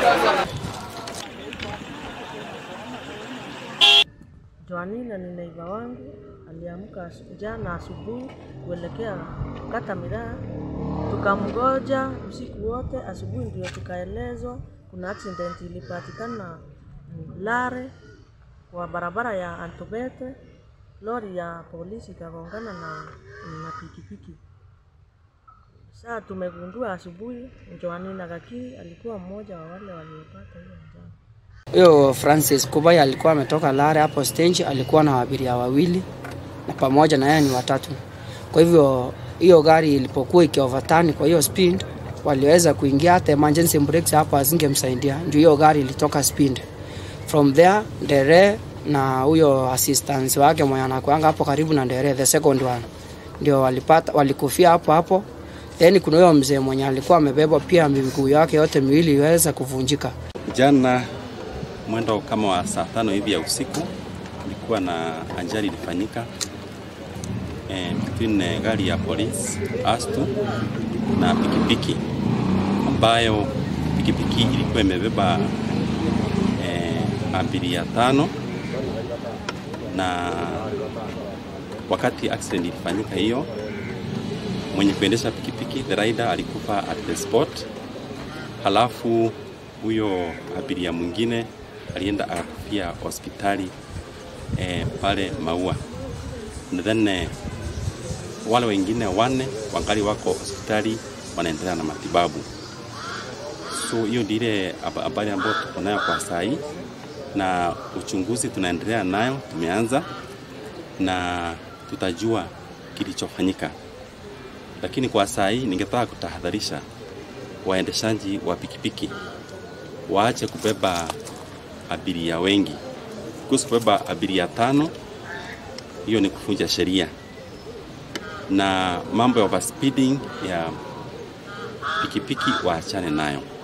Joanina ni neiba wangu, aliamka jana asubuhi kuelekea kukata miraa, tukamgoja usiku wote. Asubuhi ndio tukaelezwa kuna accident ilipatikana Lare kwa barabara ya Antobete, lori ya polisi ikagongana na, na pikipiki. Saa tumegundua asubuhi Joanina Gakiri alikuwa mmoja wa wale waliopata hiyo ajali. Huyo Francis Kubai alikuwa ametoka Lare hapo stage, alikuwa na abiria wawili na pamoja na yeye ni watatu. Kwa hivyo hiyo gari ilipokuwa ikioverturn kwa hiyo speed, waliweza kuingia, hata emergency brakes hapo hazingemsaidia, ndio hiyo gari ilitoka speed. From there Ndere na huyo assistance wake mwenye anakuanga hapo karibu na Ndere, the second one, ndio walipata walikufia hapo hapo. Then kuna huyo mzee mwenye alikuwa amebebwa pia, miguu yake yote miwili iliweza kuvunjika. Jana mwendo kama wa saa tano hivi ya usiku kulikuwa na ajali ilifanyika eh, between eh, gari ya polisi Astu na pikipiki ambayo pikipiki ilikuwa imebeba eh, abiria tano na wakati accident ilifanyika hiyo, mwenye kuendesha pikipiki the rider alikufa at the spot, halafu huyo abiria mwingine alienda akakufia hospitali eh, pale Maua, na then eh, wale wengine wanne wangali wako hospitali wanaendelea na matibabu. So hiyo ndio ile habari ambayo tuko nayo kwa saa hii, na uchunguzi tunaendelea nayo, tumeanza na tutajua kilichofanyika, lakini kwa saa hii ningetaka kutahadharisha waendeshaji wa pikipiki waache kubeba abiria wengi. Kuhusu kubeba abiria tano, hiyo ni kuvunja sheria, na mambo ya overspeeding ya pikipiki waachane nayo.